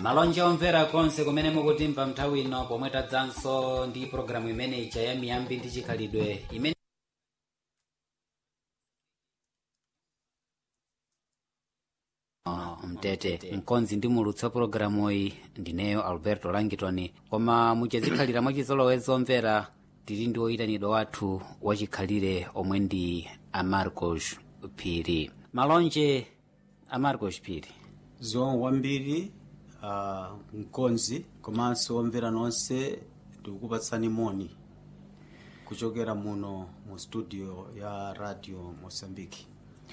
malonje omvera konse kumene mukutimva nthawi ino pomwe tadzanso ndi pologalamu imene ija ya miyambi ndi chikhalidwe imene Oh, mtete mkonzi ndi mulutsi wa pologalamu iyi ndineyo alberto langitoni koma muchazikhalira mwachizolowezi omvera tili ndi oyitanidwa wathu wachikhalire omwe ndi amarcos phiri malonje amarcos phiri zomwe kwambiri uh, mkonzi komanso omvera nonse ndikukupatsani moni kuchokera muno mu studio ya radio mosambiki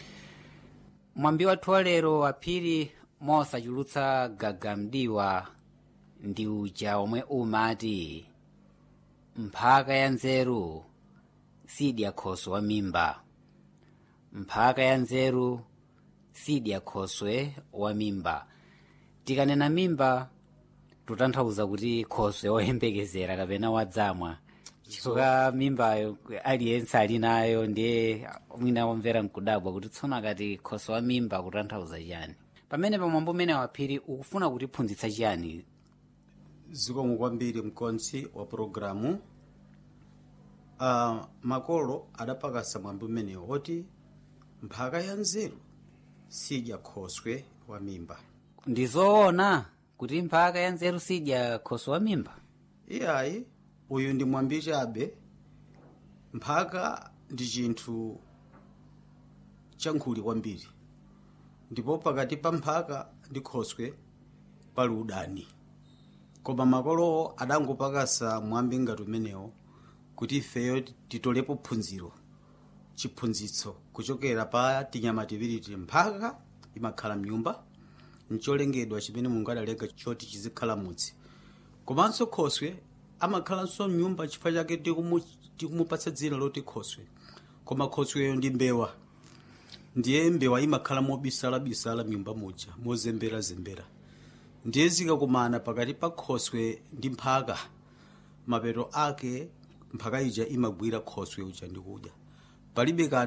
mwambi wathu wa lero aphiri mosachulutsa gagamdiwa ndi uja omwe umati mphaka ya nzeru sidya khoswe wa mimba mphaka ya nzeru sidya khoswe wa mimba tikanena mimba tutanthauza kuti khoswe woyembekezera kapena wadzamwa chifukwa mimbayo aliyense ali nayo ndiye mwina womvera mkudabwa kuti tsono akati khoswe wa mimba kutanthauza chiyani pamene pamwambo umene waphiri ukufuna kutiphunzitsa chiyani zikomo kwambiri mkonzi wa pologalamu uh, makolo adapakasa mwambi umenewo oti mphaka ya nzeru sidya khoswe wa mimba ndi zoona kuti mphaka ya nzeru sidya khoswe wa mimba iyayi uyu ndi mwambi chabe mphaka ndi chinthu chankhuli kwambiri ndipo pakati pa mphaka ndi khoswe pali udani koma makolowo adangopakasa mwambi ngati umenewo kuti ifeyo titolepo phunziro chiphunzitso kuchokera pa tinyama tiwiri mphaka imakhala mnyumba ncholengedwa chimene mulungu adalenga choti chizikhala mudzi komanso khoswe amakhalanso mnyumba chifukwa chake tikumu- tikumupatsa dzina loti khoswe koma khosweyo ndi mbewa ndiye mbewa imakhala mobisalabisala mnyumba muja mozemberazembera ndiye zikakumana pakati pa khoswe ndi mphaka mapeto ake mphaka ija imagwira khoswe uja ndi kudya palibe kanthu